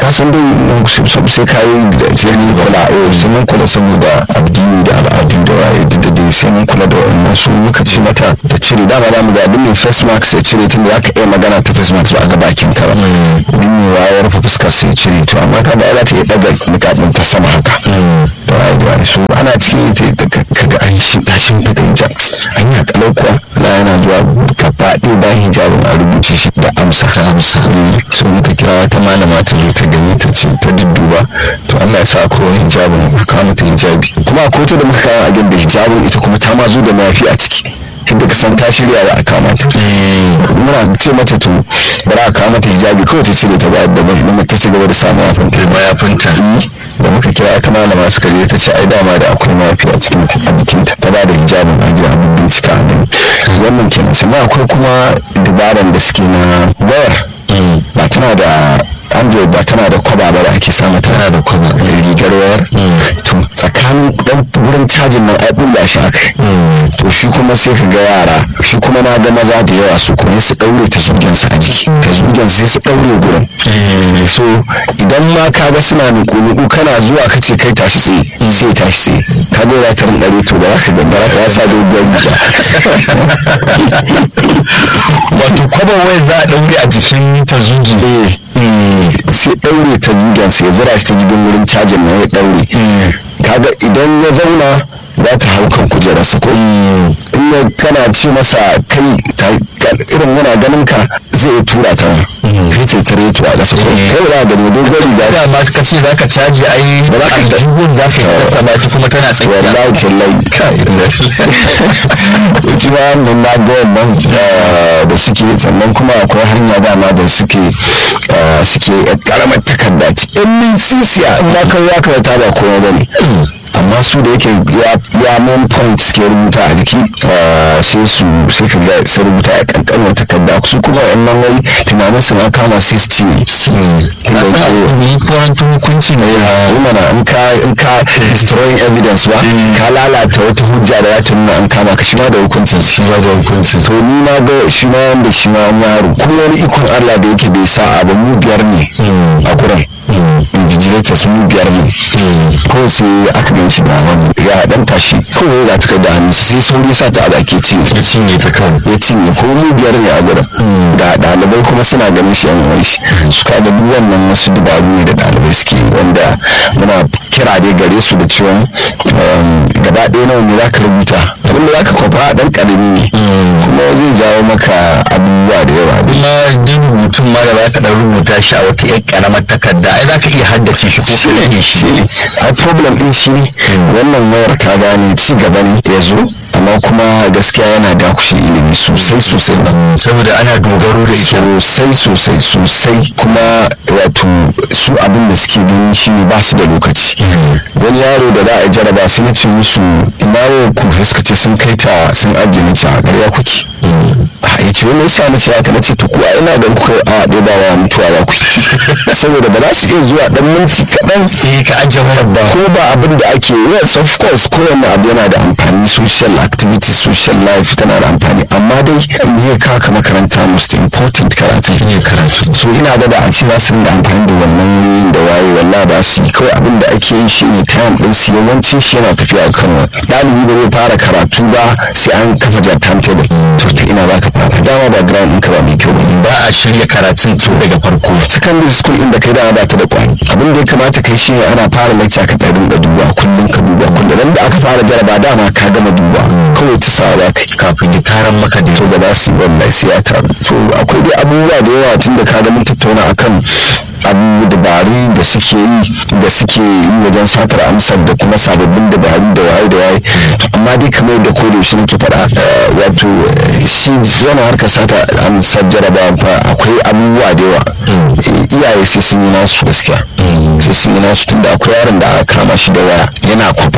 ka san dai sai ka yi da sai mun kula eh sai mun kula saboda addini da al'adu da waye duk da dai sai mun kula da wannan su muka ci mata da cire dama da mu ga duk mai face mask sai cire tun da zaka iya magana ta face mask ba a ga bakin ka ba duk mai wayar fa fuskar sai cire to amma ka ga za ta iya daga nikabin ta sama haka da waye da waye so ana cikin ita kaga an shi tashin fita hijab an yi kalau kuwa na yana zuwa gaba ɗaya bayan hijabin a rubuce shi da amsa ta amsa so muka kira wata malama ta zo ta gani ta ce ta dudduba to Allah ya sa ko wani hijabin ka kawo mata hijabi kuma akwai ta da muka kawo a da hijabin ita kuma ta ma zo da mafi a ciki inda ka san ta shirya ba a kama ta muna ce mata to bari a kawo mata hijabi kawai ta cire ta ba da mai ta ci gaba da samun mayafinta mayafinta da muka kira ta malama suka je ta ce ai dama da akwai mafi a cikin a jikinta ta ba da hijabin ajiye abin bincika a nan wannan kenan sannan akwai kuma dabaran da suke na wayar ba tana da android ba tana da kwaba ba da ake samu tana da kwaba rigar wayar to tsakanin dan wurin cajin nan ai bulla shi aka to shi kuma sai ka ga yara shi kuma na ga maza da yawa su kuma su daure ta zugen su a jiki ta zugen sai su daure gurin so idan ma ka ga suna nuku kana zuwa ka ce kai tashi tsaye sai tashi tsaye ka ga ya tarin dare to da za ka gambara ta sa doguwar riga wato kwaba wai za a daure a jikin ta zugi sai daure ta jugen sai zira shi ta jigin wurin cajin na ya daure kaga idan ya zauna za ta hau kan kujerarsa ko in ya kana ce masa kai irin yana ganin ka zai iya tura ta kai ce ta reto a ƙasa ko kai za ga ne dogon riga da ma ka ce za ka caji ai ba za ka ta jibin za ka yi ta ba kuma tana tsakiya wallahi tallahi kai wuce ba nan na ga wannan da suke sannan kuma akwai hanya dama da suke suke karamar takarda ce in min sisiya in ba kai ya karata ba komai bane amma su da yake ya main point suke rubuta a jiki sai su sai ka ga sai rubuta a kankanin takarda su kuma yan nan wai tunanin su na kama sai su ci na san yi kwarantun hukunci ne yi mana in ka in ka destroying evidence ba ka lalata wata hujja da ya nuna an kama ka shi ma da hukuncin shi ma da hukuncin to ni na ga shi ma wanda shi ma wani yaro kuma wani ikon Allah da yake bai sa abu mu biyar ne a gurin invigilators mu biyar ne ko sai aka gan shi da wani ya dan tashi kawai ya ta da hannu sai sauri sa ta a baki cinye ya cinye ta kan ya cinye ko mu biyar ne a gurin da ɗalibai kuma suna ganin shi yan wani shi su ka ga duk wannan wasu dubaru ne da ɗalibai suke wanda muna kira dai gare su da cewa gaba ɗaya nawa ne za ka rubuta abinda za ka kwafa ɗan ƙarami ne kuma zai jawo maka abubuwa da yawa kuma duk rubutun ma da za ka ɗan rubuta shi a wata ƴar ƙaramar takarda ai za ka iya haddace shi ko ka rage shi ne a problem ɗin shi ne wannan wayar ka gane ci gaba ne ya zo amma kuma gaskiya yana dakushe ilimi sosai sosai ba saboda ana dogaro da ita sosai sosai sosai kuma wato su abin da suke gani shine ba su da lokaci wani yaro da za a jaraba sai na ce musu ina ku suka ce sun kai ta sun ajiye na ce a ƙarya kuke a ya ce wani yasa na ce haka na ce to kuwa ina da kuka a ɗaya ba wa mutuwa ba ku saboda ba za su iya zuwa ɗan minti kaɗan eh ka ajiye mara ba ko ba abin da ake yes of course kowanne abu yana da amfani social activity social life tana da amfani amma dai ne ka ka makaranta most important karatu ne karatu so ina ga da a ce za su rinda amfani da wannan wurin da waye wallahi ba su yi kawai abin da ake yi shi ne kayan ɗin su yawancin shi yana tafiya kan wani ɗalibi ba zai fara karatu ba sai an kafa jar timetable to ta ina za ka fara dama da ground ɗinka ba mai kyau ba ba a shirya karatun tun daga farko secondary school inda kai dama ba ta da kwani abin da ya kamata kai shi ne ana fara lecture ka ɗan rinka duba kullum ka duba kullum dan da aka fara jaraba dama ka gama duba kawai ta sa za ka kafin ya taron maka da to ba za su yi wallahi sai ya taru to akwai dai abubuwa da yawa tun da ka ga mun tattauna akan abu dabaru da suke yi da suke yi wajen satar amsar da kuma sababbin dabaru da waye da waye amma dai kamar yadda ko da shi nake faɗa wato shi yana harkar sata amsar jarabawa fa akwai abubuwa da yawa iyaye sai sun yi nasu gaskiya sai sun yi nasu tunda akwai yaron da aka kama shi da waya yana kwafa